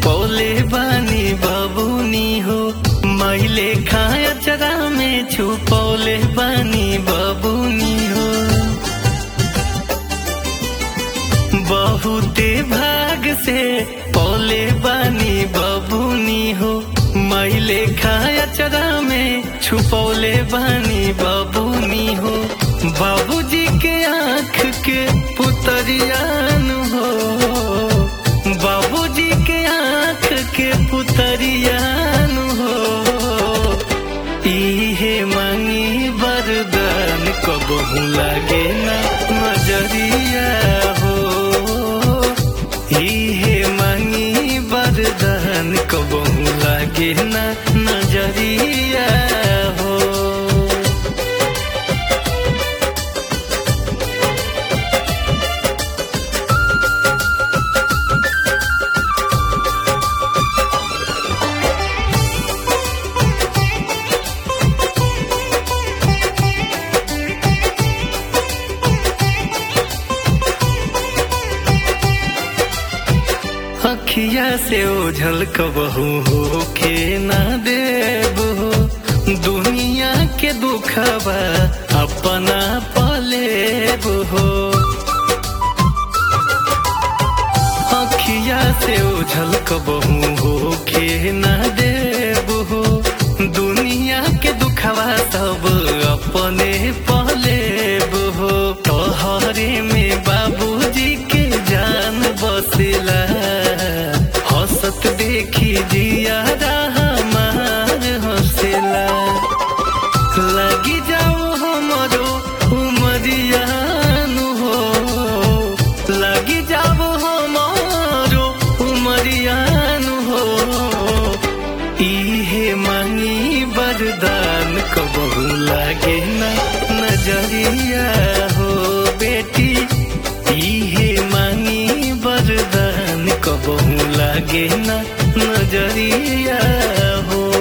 पौले बानी बबुनी हो मैले खाया चरा में छुपौले बानी बबुनी हो बहुते भाग से पौले बानी बबुनी हो मैले खाया चरा में छुपौले बानी बबुनी हो बाबूजी के आँख के पुतरियान हो बाबूजी के आँख के पुतरियान हो इहे मांगी वरदान कबहू लागे ना नजरिया हो इहे मांगी वरदान कबहू लागे ना नजरिया हो अखिया से ओझल कबहू हो के ना देब हो दुनिया के दुखबा अपना पलेब हो अखिया से ओझल कबहू हो के ना देब हो दुनिया के दुखबा सब अपने पलेब हो तोहरे में बाबूजी के जान बसेला हंसत देखी जिया हमार हंसेला लगी जाओ हमरो उमरियान हो लगी जाओ हमारो उमरियान हो इहे मांगी वरदान कबहू लागे ना नजरिया हो बेटी इहे मांगी वरदान कबहू लागे ना नजरिया हो